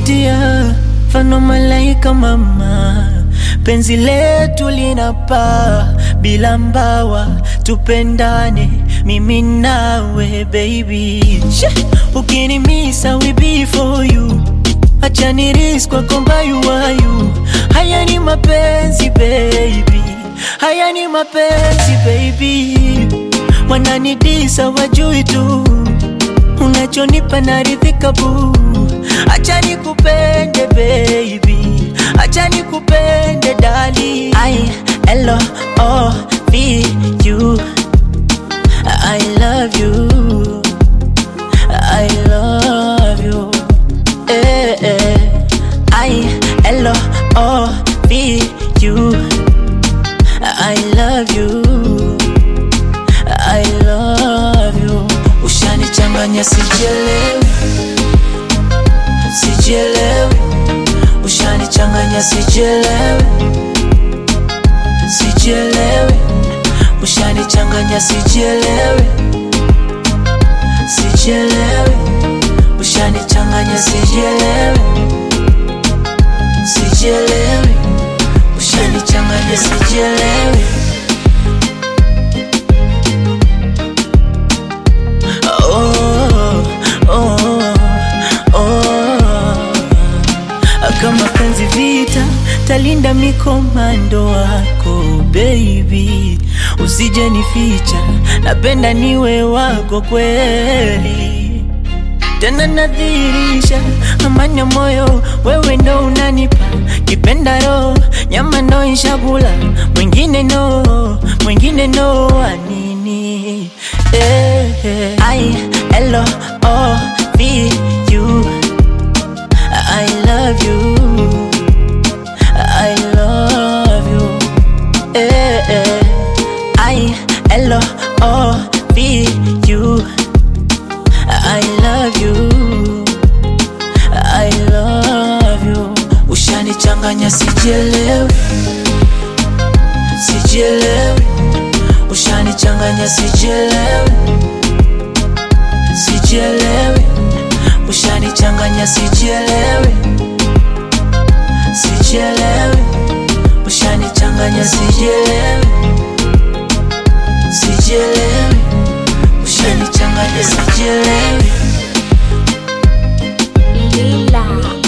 unavutia mfano malaika mama, penzi letu linapaa bila mbawa, tupendane mimi nawe baby. Sheh, Ukinimisa we be for you, acha ni risk kwako mbayu wayu. Haya ni mapenzi baby, haya ni mapenzi baby, wananidisa wajui tu unachonipa naridhika bu, acha nikupende baby, acha nikupende dali. I L O V U, I love you, I love you, eh, eh. I L O V U, I love you. I love you. Ushanichanganya sijielewi, sijielewi. Ushanichanganya sijielewi, sijielewi. Ushanichanganya sijielewi, sijielewi. Ushanichanganya sijielewi, sijielewi. Ushanichanganya sijielewi. Oh, oh, oh. Kama penzi vita, talinda mikomando wako baby, usije nificha, napenda niwe wako kweli, tena nadhirisha amani ya moyo, wewe ndo unanipa kipenda roho, nyama ndo ishakula, mwingine no, mwingine no, anini eh, eh. I L O V U I love you I love you eh, eh. I L O V U I love you I love you Ushanichanganya sijielewi Sijielewi Ushanichanganya sijielewi Sijielewi Ushanichanganya sijielewi Sijielewi Ushanichanganya sijielewi Sijielewi Ushanichanganya sijielewi Lila.